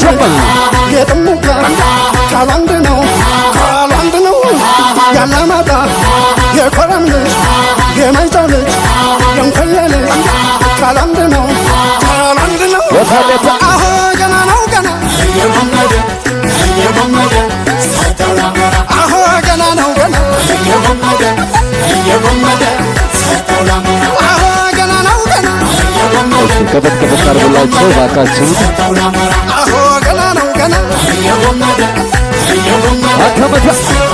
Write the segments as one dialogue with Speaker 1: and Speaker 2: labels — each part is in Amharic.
Speaker 1: የጥሙጋ ቃሉ አንድ ነው ቃሉ አንድ ነው ያላማጣ የኮረም ልጅ የማይጫው ልጅ የንኮየ ልጅ ቃሉ አንድ ነው ቃሉ አንድ ነው
Speaker 2: የታለታ
Speaker 1: አሁ ገና ነው ገና አሁ ገና ነው ገና አሁ ገና ነው ገና
Speaker 2: እሺ ከፈት ከፈት አድርጉላቸው ባካችሁ።
Speaker 1: አሁ ገና ነው ገና
Speaker 2: አከመታ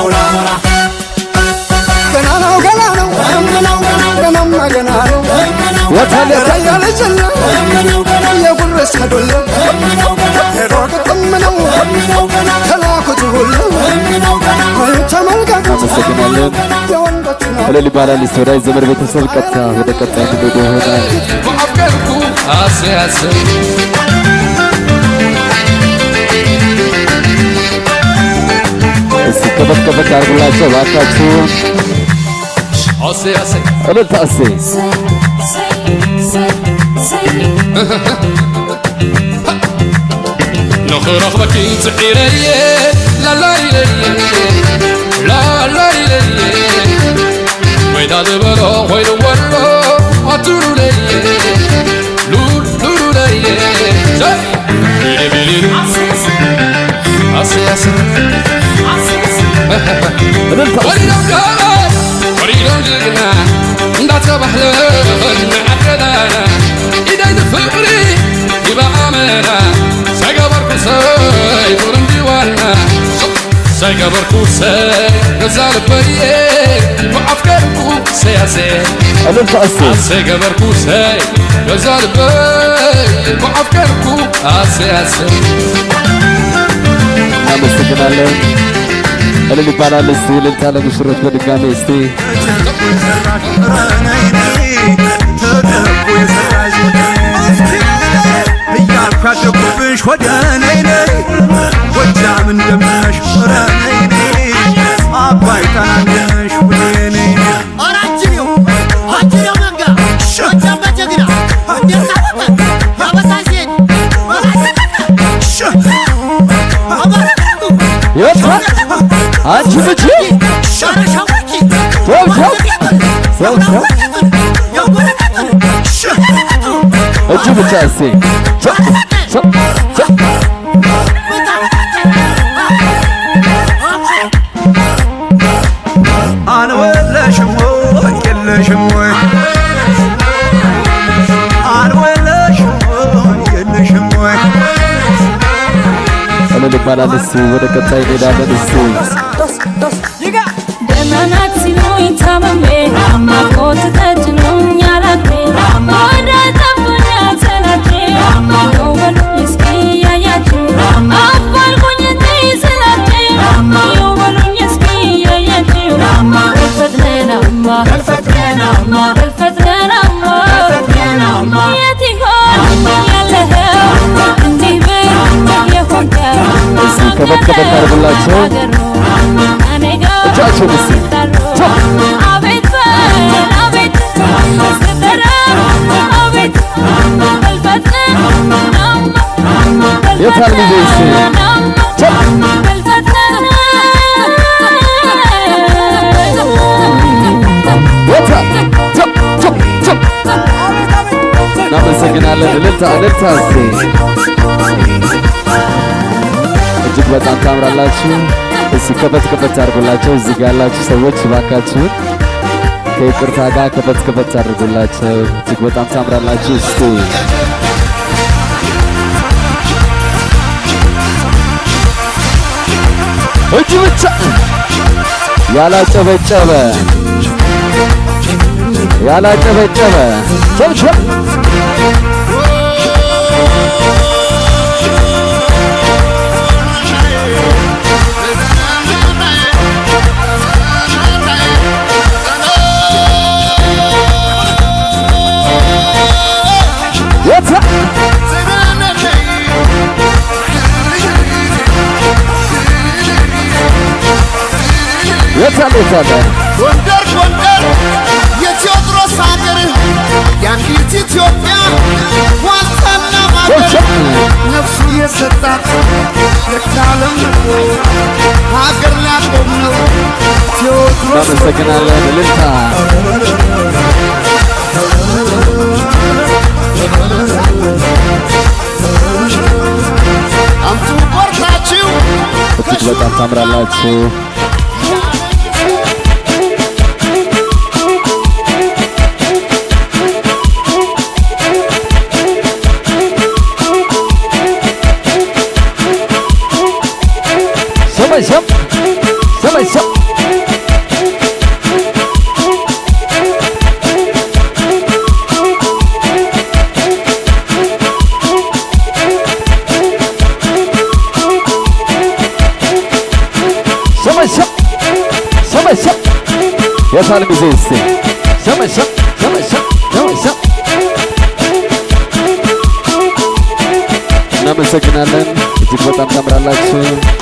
Speaker 1: ገና ነው ገና ነው ገናማ ገና ነው
Speaker 2: የታለታ
Speaker 1: ራያ ልጅና የጉረስ ከዶለ ሄዶ ግጥም ነው ከላኩት ሁሉ ተመልከቱ
Speaker 2: አመሰግናለን።
Speaker 1: የወንዶች ነው
Speaker 2: እልል ይባላል። እስቲ ወዳጅ ዘመድ ቤተሰብ ቀጥታ ወደ ቀጣይ ትውልድ ይሆናል።
Speaker 3: በአፍቀርኩ አስያስብ
Speaker 2: እስቲ ከፈት ከፈት አድርጉላቸው ባካችሁ።
Speaker 3: አስያስብ
Speaker 2: እልልታ እሴ
Speaker 3: ንኽረኽበኪ ፅዒረየ ላላይለየ ላላይለየ ወይዳ ዝበሎ ኮይኑ ወሎ ኣቱሉለየ ሉሉሉለየ ቢሊቢሊሉ ኣስያስብ
Speaker 2: እልልታ እሴ
Speaker 3: ወሪዶም ጋባይ ወሪዶም ጅግና እንዳተባህለን ዓደና ኢደይ ፍቕሪ ይበኣመና ሳይገበርኩ ሰይ ጡር እንዲዋና ሳይገበርኩ ሰይ ገዛ ልበየ ብዓፍቀርኩ ሰያሴ
Speaker 2: እልልታ እሴ
Speaker 3: ሳይገበርኩ ሰይ ገዛ ልበይ ብዓፍቀርኩ አሰያሰ
Speaker 2: እናመሰግናለን። እልል ይባላል። እስቲ እልልታ ለሙሽሮች በድጋሚ እስቲ
Speaker 4: እያልኳደኩብሽ ወደ ነይ ነይ ጎጃም እንደምነሽ ኧረ ነይ ነይ አባይ ታናነሽ ወደ ነይ ነይ
Speaker 5: አራጅኒው አጅኒው መንጋ ጎጃም በጀግና እንዴት ታወቀ ያበሳይ ሴት
Speaker 2: የታ አንቺ ልጅ ሰው ሰው እጁ ብቻ እሴ ሰው ሰው ሰው
Speaker 4: አንወለሽም ወይ የለሽም ወይ አንወለሽም ወይ የለሽም ወይ
Speaker 2: እልል ይባላል። እስቲ ወደ ቀጣይ እንሄዳለን። እስቲ
Speaker 6: ደመናት ሲሉኝ ታመሜ አማኮት ተጭኖኝ አላቴ ወደ ጠፉኝ ሰላቴ ነው በሉኝ እስኪ ያያችሁ አፋልጉኝ እንዲህ ስላቴ ነው በሉኝ እስኪ ያያችሁ በልፈጥነናማ በልፈጥነናማ በልፈጥነናማ የት ይሆን ያለኸው እንዲህ ብል የሆንከው
Speaker 2: እስቲ ከፈት ከፈት አድርጉላቸው።
Speaker 6: እኔ ጋር
Speaker 2: እጃቸውን እስቲ
Speaker 6: አቤት በል አቤት ስትጠራ አቤት በልፈጥን
Speaker 2: የታል ልጄ እስቲ? የታ ቸው ቸው ቸው እናመሰግናለን። እልልታ እልልታ እስቲ እጅግ በጣም ታምራላችሁ። እስቲ ከፈት ከፈት አድርጉላቸው። እዚህ ጋር ያላችሁ ሰዎች እባካችሁን ከይቅርታ ጋር ከፈት ከፈት አድርጉላቸው። እጅግ በጣም ታምራላችሁ። እስቲ እጅ ብቻ ያላጨበጨበ ያላጨበጨበ ቸብቸብ የታ የታለ የታለ
Speaker 5: ጎንደር ጎንደር የቴዎድሮስ ሀገር የአንዲት ኢትዮጵያ ዋልታና ማገር
Speaker 2: ቸብቸብ
Speaker 5: ነፍሱ የሰጣት የካለም ሀገር ሊያቆም ነው ቴዎድሮስ
Speaker 2: እናመሰግናለን። እልልታ
Speaker 5: አምጡ ቆርጣችሁ
Speaker 2: እጅግ በጣም ታምራላችሁ። ሰማይ ሰብ ሰማይ ሰብ ሰማይ ሰብ ሰማይ ሰብ የሳል ጊዜ እስቲ ሰማይ ሰብ ሰማይ ሰብ ሰማይ ሰብ እናመሰግናለን። እጅግ በጣም ታምራላችሁ።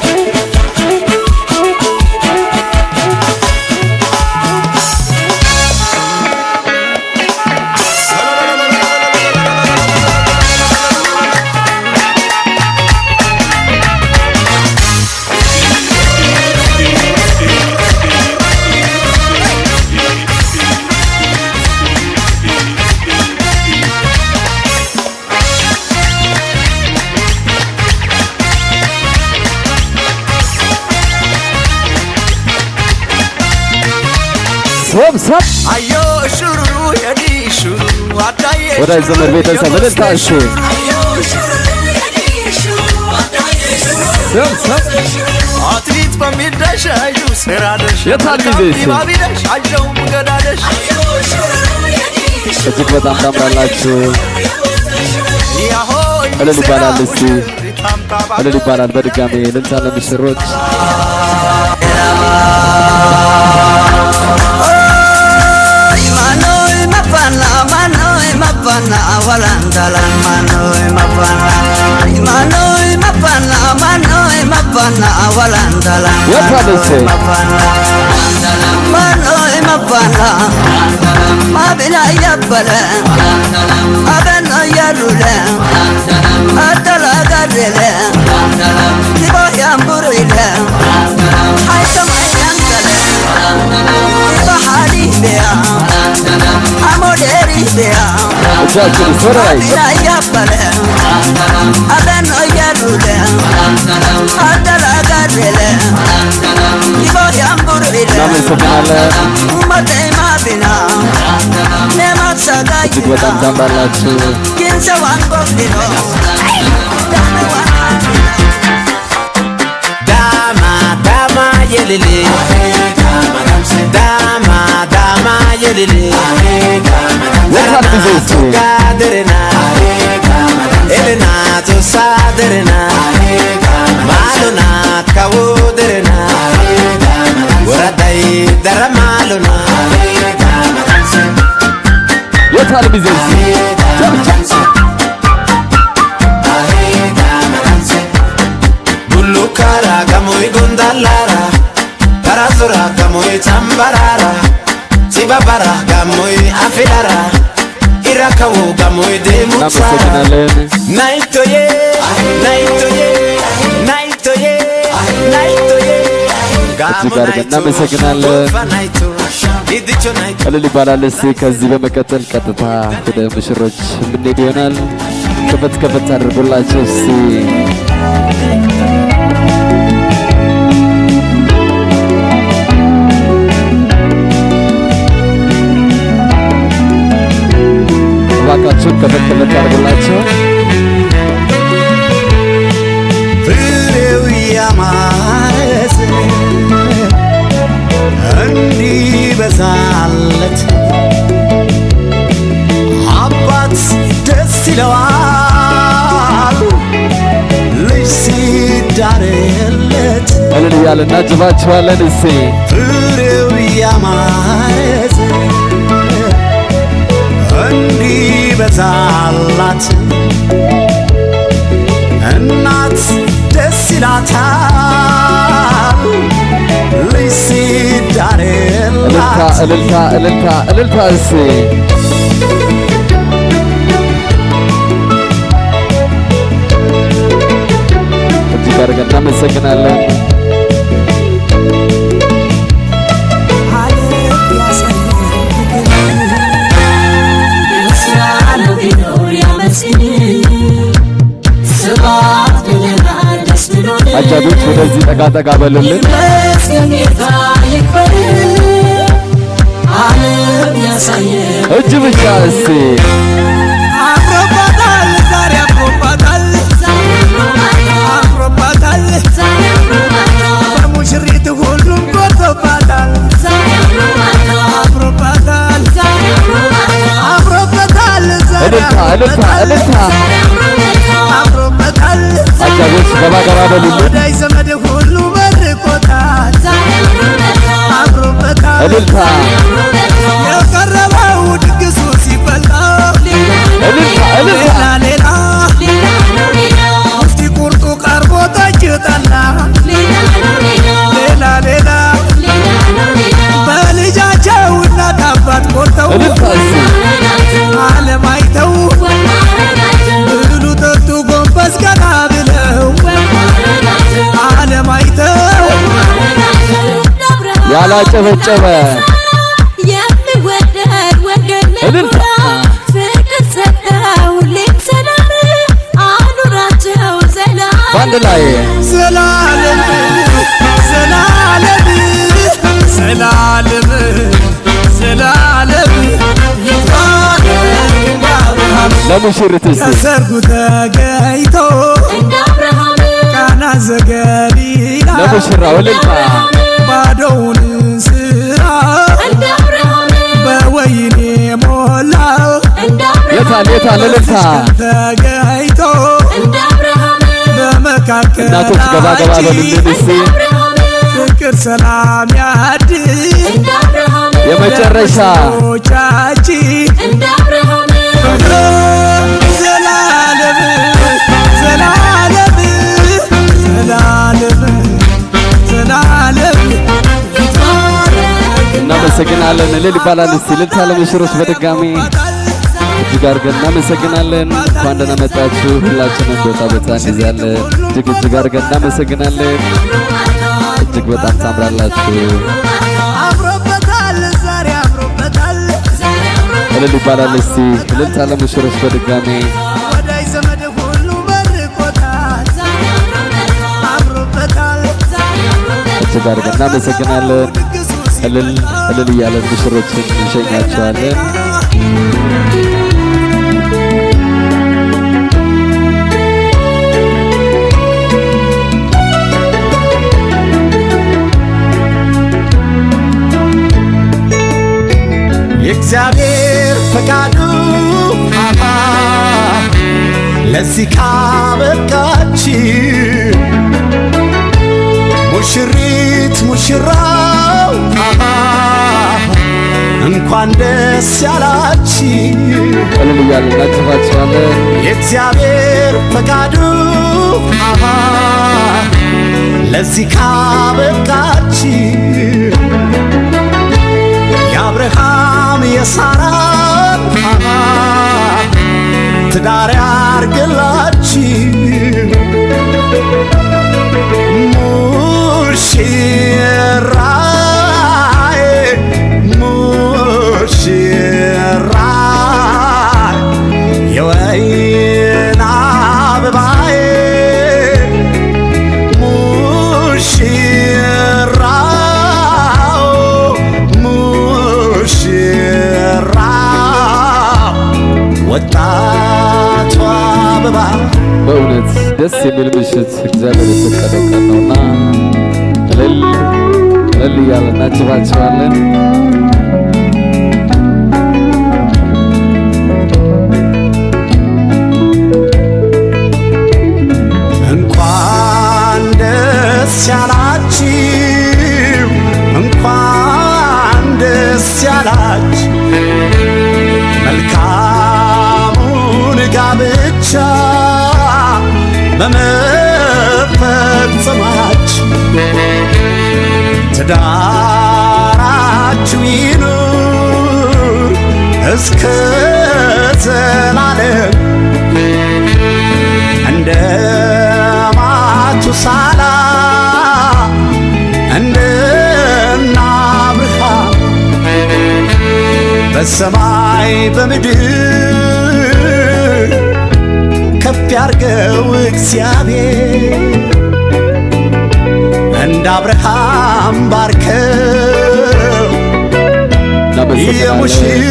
Speaker 2: ሰብ ሰብ
Speaker 4: አዮ ሹሩሩ የዲ ሹሩ አዳዬ
Speaker 2: ወዳጅ ዘመድ ቤተሰብ እልልታ እሺ ሰብ ሰብ
Speaker 4: አትሌት በሚደሽ አዩ ስራደሽ
Speaker 2: የታል ጊዜ እሱ?
Speaker 4: ባቢደሽ አየው ገዳደሽ
Speaker 2: እጅግ በጣም ታምራላችሁ።
Speaker 4: ያሆ
Speaker 2: እልል ይባላል እስቲ እልል ይባላል። በድጋሜ እልልታ ለምስሮች
Speaker 4: Manoy mapana, manoy mapana, walandalan manoy mapana. Manoy mapana, manoy mapana, walandalan
Speaker 2: የታል እሱ?
Speaker 4: mapana. Manoy mapana, mabina yabbale, abeno yarule, adala gadele, tibo yamburile, haitama yankale, tibo halibea, amoderibea.
Speaker 2: እጃችን ወደ ላይ ሰብ እናመሰግናለን። እጅግ በጣም ታምራላችሁ።
Speaker 4: Dama, dama, yelele. Dama, dama, yelele.
Speaker 2: የታል ጊዜ እስቲ
Speaker 4: Gaderena, Elena, to saderena, Maluna, kawoderena, Waraday, dara maluna,
Speaker 2: የታል ጊዜ እስቲ
Speaker 4: Bullu kara gamoy gondallara, Karazura gamoy tambarara, Sibabara gamoy afilara, Irakawo gamoy demutsara.
Speaker 2: እናመሰግናለን።
Speaker 4: Naitoye, naitoye, naitoye, naitoye.
Speaker 2: እጅግ አድርገን እናመሰግናለን። እልል ይባላል። እስቲ ከዚህ በመቀጠል ቀጥታ ወደ ሙሽሮች የምንሄድ ይሆናል። ከፈት ከፈት አድርጎላቸው እስቲ እባካችሁን ከፈት ከፈት አድርጎላቸው
Speaker 5: ፍሬው ያማረ እንዲበዛለት አባት ደስ ይለዋል ልጅ ሲዳርለት
Speaker 2: እልል እያለ እናጅባችኋለን። እስቲ
Speaker 5: ፍሬው ያማረ እንዲበዛላት እናት ደስ ይላታል ልጅ
Speaker 2: እልልታ
Speaker 5: ሲዳርላት
Speaker 2: እልልታ እልልታ እልልታ እስቲ አጃቢዎች ወደዚህ ጠጋ ጠጋ በሉልን።
Speaker 7: ይመስገን ጌታ ይክበር ዓለም ያሳየን
Speaker 2: እጅ ብቻ እስቲ
Speaker 4: አምሮባታል ዛሬ አምሮባታል አምሮባታል በሙሽሪት ሁሉም ጎርቶባታል አምሮባታል አምሮበታል ዛሬ
Speaker 2: እልልታ እልልታ እልልታ
Speaker 4: አምሮበታል
Speaker 2: አጃቢዎች ገባ ገባ በሉልን።
Speaker 4: ወዳጅ ዘመድ ሁሉ መርቆታል አምሮበታል
Speaker 2: እልልታ
Speaker 4: የቀረበው ድግሱ ሲበላ
Speaker 2: እልልታ እልልታ
Speaker 4: ሌላ ሌላ ሙፍቲ ቁርጡ ቀርቦ ጠጅ ጠላ ሌላ ሌላ በልጃቸው እናት አባት ቆርተው
Speaker 2: እልልታ እስቲ
Speaker 4: ዓለም አይተው ብሉ ጠጡ ጎንበስ ቀና ብለው ዓለም አይተው
Speaker 2: ያላጨበጨበ
Speaker 6: የሚወደድ ወገን
Speaker 2: እልልታ
Speaker 6: ፍቅር ሰጠው ሁሌም ሰላም አኑራቸው ዘላለም
Speaker 2: በአንድ ላይ
Speaker 4: ዘላለም ዘላለም ዘላለም ዘላለም ይባረክ አብርሃም
Speaker 2: ለሙሽሪት እስቲ
Speaker 4: ከሰርጉ ተገኝቶ
Speaker 6: እንደ አብርሃም
Speaker 4: ቃና ዘገሊላ
Speaker 2: ለሙሽራው እልልታ
Speaker 4: ባዶውን ስራ
Speaker 6: እንደ አብርሃም
Speaker 4: በወይኔ ሞላው
Speaker 6: እንደ አብርሃም
Speaker 2: የታል የታል እልልታ
Speaker 4: ተገኝቶ
Speaker 6: እንደ አብርሃም
Speaker 4: በመካከል
Speaker 2: እናቶች ገባ ገባ በሉልን እስቲ
Speaker 6: አብርሃም
Speaker 4: ፍቅር ሰላም ያድል
Speaker 6: እንደ አብርሃም
Speaker 2: የመጨረሻ
Speaker 4: ቻችን
Speaker 6: እንደ አብርሃም
Speaker 4: ዘላለም ዘላለም ዘላለም ዘላለም
Speaker 2: እናመሰግናለን። እልል ይባላል እስቲ እልልታ ለሙሽሮች በድጋሚ እጅግ አድርገን እናመሰግናለን። እንኳን ደህና መጣችሁ። ሁላችንም ቦታ ቦታ እንይዛለን። እጅግ እጅግ አድርገን እናመሰግናለን። እጅግ በጣም ታምራላችሁ።
Speaker 4: አምሮበታል ዛሬ አምሮበታል
Speaker 2: እልል ይባላል እስቲ እልልታ ለሙሽሮች በድጋሚ
Speaker 4: ወዳጅ ዘመድ ሁሉ መርቆታል አምሮበታል
Speaker 2: እጅግ አድርገን እናመሰግናለን።
Speaker 4: ድግሱ
Speaker 2: እልል እልል እያለን ሙሽሮችን እንሸኛቸዋለን።
Speaker 5: የእግዚአብሔር ፈቃዱ አሃ ለዚህ ካበቃች ሙሽሪት ሙሽራው አሃ እንኳን ደስ ያላች
Speaker 2: እልል እያለን እናጨፋቸዋለን።
Speaker 5: የእግዚአብሔር ፈቃዱ አሃ ለዚህ ካበቃች የአብርሃም የሳራን አሃ ትዳር ያርግላች ሙሽራዬ ሙሽራዬ የወይን አበባዬ ሙሽራው ሙሽራው ወጣቷ አበባ
Speaker 2: በእውነት ደስ የሚል ምሽት እግዚአብሔር የፈቀደው ቀን ነውና እልል እልል እያለን እናጭባቸዋለን።
Speaker 5: እንኳን ደስ ያላችሁ እንኳን ደስ ያላችሁ መልካሙን ጋብቻ በመፈጸማችሁ ትዳራችሁ ይኑር እስከ ዘላለም እንደ ማቱሳላ እንደ አብርሃም በሰማይ በምድር ከፍ ያርገው እግዚአብሔር እንደ አብርሃም ባርከው
Speaker 2: እናመሰግናለን።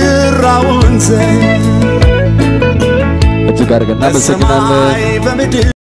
Speaker 5: የሙሽራውን ዘር
Speaker 2: እጅግ አድርገን እናመሰግናለን።
Speaker 5: በሰማይ በምድር